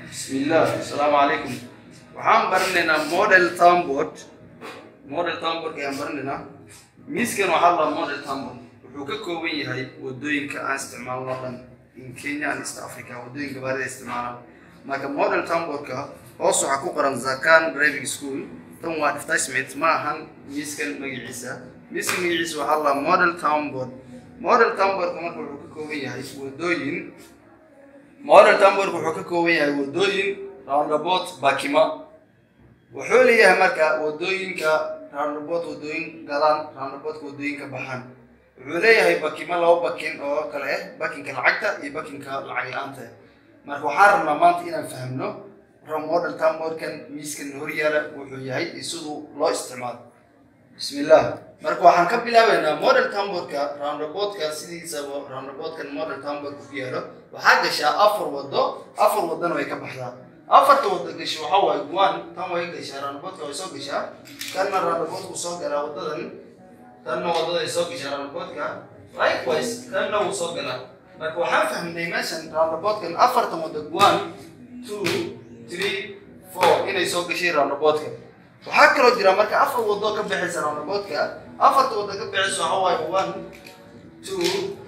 bismillah asalaamu calaykum waxaan baranaynaa model townboard model townboard ayaan baranaynaa miiskan waxaa la model townboard wuxuu ka kooban yahay wadooyinka aan isticmaalno dhan in kenya and east africa wadooyinka baarida isticmaalaan marka model townboardka hoos waxaa ku qoran zakan driving school tan waa advertisement ma ahan miiskan magaciisa miiskan magaciisa waxaa la model townboard model townboardka marka wuxuu ka kooban yahay wadooyin model townboardka wuxuu ka kooban yahay wadooyin roundabout bakima wuxuu leeyahay marka wadooyinka roundabout wadooyin galaan roundabout wadooyinka baxaan wuxuu leeyahay bakimo laba bakin oo kale ah bakinka lacagta iyo bakinka lacag la-aanta marka waxaan rabnaa maanta inaan fahmno model townboardkan miiskan horyaala wuxuu yahay iyo siduu loo isticmaalo bismillah marka waxaan ka bilaabeynaa model townboardka roundaboudka sidiisaba roundaboudkan model townboardka ku yaalo waxaa gashaa afar wado afar wadana way ka baxdaa afarta wado gasha waxaa waaye one tan way gashaa roundaboudka way soo gashaa kanna roundaboudku soo galaa wadadan tanna wadada ay soo gashaa roundaboudka likewise kanna wuu soo galaa marka waxaan fahmnay meeshan roundaboudkan afartan wado one two three four inay soo gashay roundaboudka waxaa kaloo jira marka afar wado ka bixaysa roundaboudka afarta wado ka bixaysa waxaa waaye one two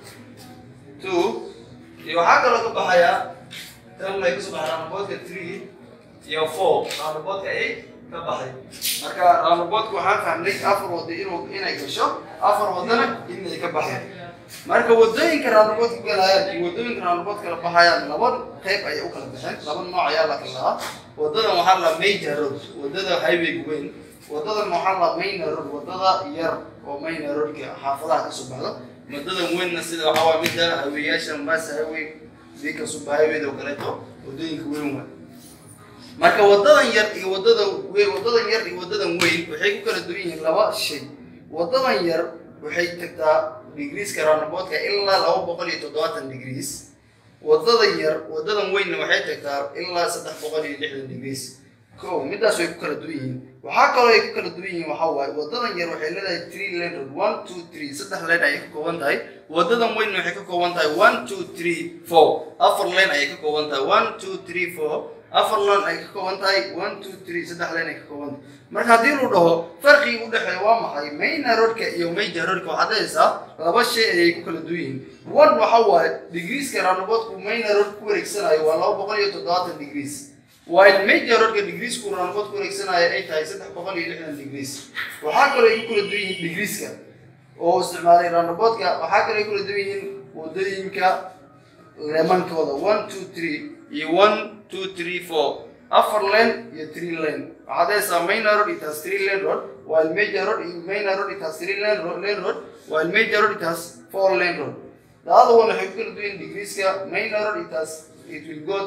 two iyo waxaa kaloo ka baxaya tan ay kasoo baxay roundaboudka three iyo four roundaboudka ay ka baxay marka roundaboudka waxaan fahmnay afar wado inuu inay gasho afar wadana inay ka baxay marka wadooyinka roundaboudka galayaan iyo wadooyinka roundaboudka la baxayaan laba qayb ayay u kala baxeen laba nooc ayaa la kala lahaa wadadan waxaa la major road wadada highwayga weyn wadadan waxaa la minor road wadada yar oo minor roadka xaafadaha kasoo baxdo wadadan weynna sida waxaa waa midda haweeyaasha mombasa highway dika suba highwayda oo kaleeto wadooyinka weyn waay marka wadadan yar iyo wadada weyn wadadan yar iyo wadadan weyn waxay ku kala duwan yihiin laba shay wadadan yar waxay tagtaa degreeska roundaboudka ilaa laba boqol iyo toddobaatan degrees wadada yar wadadan weynna waxay tagtaa ilaa saddex boqol iyo lixdan degrees ko midaas way ku kala duwan yihiin waxaa kaloo ay ku kala duwan yihiin waxaa waaye wadadan yar waxay leedahay three lane road one two three saddex lane ayay ka kooban tahay wadadan weynna waxay ka kooban tahay one two three four afar lane ayay ka kooban tahay one two three four afar lane ay ka kooban tahay one two three saddex lane ay ka kooban tahay marka haddii lu dhaho farqiga u dhexeeya waa maxay mayna roadka iyo major roadka waxaad dhahaysaa laba shay ayay ku kala duwan yihiin one waxa waaye degreeska roundaboudku mayna road ku wareegsanayo waa laba boqol iyo toddobaatan degrees while major roadka degreesku roundaboud ku wareegsanayo ay tahay saddex boqol iyo lixdan degrees waxaa kaloo ay ku kala duwan yihiin degreeska oo isticmaalay roundaboudka waxaa kaloo ay kula duwan yihiin wadooyinka leemankooda one two three iyo one two three four afar lane iyo three lane waxaad haysaa minor road it has three lane road while major road minor road it has three lane road, lane road while major road it has four lane road the other one waxay ku kala duwan degreeska minor road it has it will go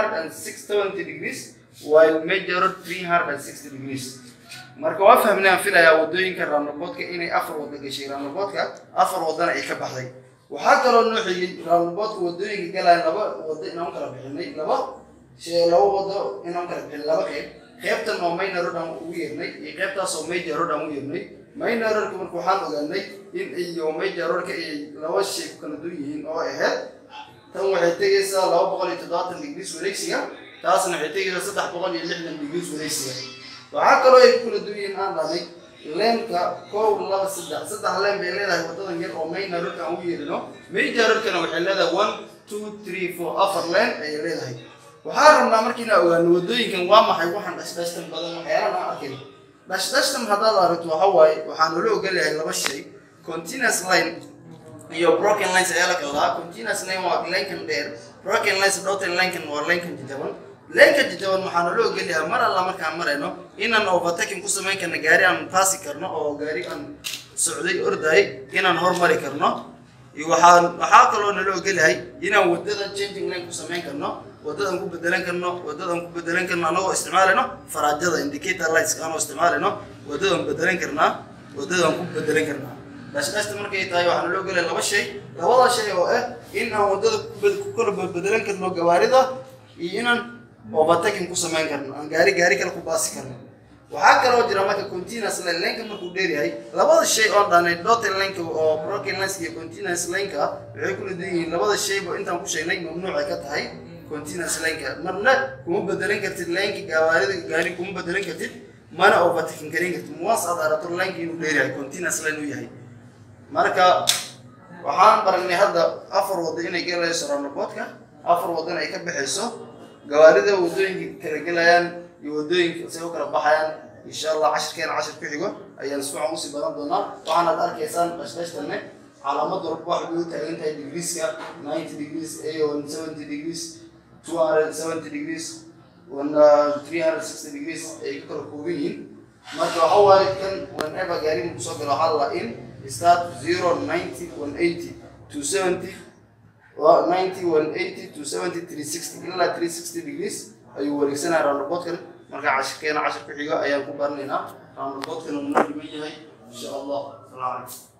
270 degrees while major road 360 degrees marka waa fahmnay aan filayaa wadooyinka roundaboudka inay afar wado gashay roundaboudka afar wadana ay ka baxday waxaa kaloo noo xigay roundaboudka wadooyinka galaya laba wado inaan kala bixinay laba shay laba wado inaan kala bixinay laba qeyb qeybtan oo minor road aan ugu yeernay iyo qeybtaas oo major road aan ugu yeernay minor roadka marka waxaan ogaanay in iyo major roadka ay laba shay ku kala duwan yihiin oo ahayd tan waxay tegaysaa laba boqol iyo toddobaatan degrees wareegsiga taasna waxay tegaysaa saddex boqol iyo lixdan degrees wareegsiga waxaa kaloo ay ku kala duwan yihiin aan dhahnay leenka kow laba saddex saddex leen bay leedahay wadadan yar oo mayna roadka aan u yeerino major roadkana waxay leedahay one two three four afar leen ayay leedahay waxaa rabnaa markiina ogaano wadooyinkan waa maxay waxaan dhashdhashtan badan waxyaalahan aan arkay dhashdhashtan haddaad aragto waxa waaye waxaa noola ogolayahay laba shay continuous line iyo broken lines ayaa la kala lahaa continuous line waa linkan dheer broken lines dhotan linkan waa linkan jajaban leenka jajaban waxaa noola ogolyahay mar alla markaan marayno inaan overtaking ku samayn karno gaari aan paasi karno oo gaari aan socday orday inaan hormari karno iyo waxaa waxaa kaloo noola ogolyahay inaan wadada changing line ku samayn karno wadadan ku bedelan karno wadadan ku bedelan karno anagoo isticmaalayno faraajada indicator lights anoo isticmaalayno wadadan bedelan karnaa wadadan ku bedelan karnaa dhashdhashta markay tahay waxaa naloo gelaya laba shay labada shay oo ah in aan wadada ku kala bedelan karno gawaarida iyo inaan overtaking ku samayn karno aan gaari gaari kale ku baasi karno waxaa kaloo jira marka continuous line lineka markuu dheeryahay labada shay oon dhahnay dotted lineka oo broken lines iyo continuous lineka waxay kula duwan yihiin labada shayba intaan ku sheegnay mamnuuc ay ka tahay continuous lineka marna kuma bedelan kartid lineka gawaarida gaari kuma bedelan kartid mana overtaking garin kartid once aad arato lineka inuu dheer yahay continuous line uu yahay marka waxaan baragnay hadda afar waddo inay galayso roundabout-ka afar waddana ay ka baxayso gawaarida waddooyinka kala gelayaan iyo waddooyinka say u kala baxayaan insha allah cashirkeena cashir ku xigo ayaan si fiican usii baran doonaa waxaanaad arkaysaan qashqashtanne calaamad walba waxay u taagan tahay degreeska ninety degrees a one seventy degrees two hundred seventy degrees one three hundred sixty degrees ay ka kala kooban yihiin marka waxa waaye kan whenever gaariga kusoo galo waxaa la in start zero ninety one eighty two seventy ninety one eighty two seventy three sixty ilaa three sixty degrees ayuu wareegsanaya roundabout-kan marka cashirkeena cashir ku xigo ayaan ku baranaynaa roundabout-kan uu noo dhiman yahay insha allah salaam calaykum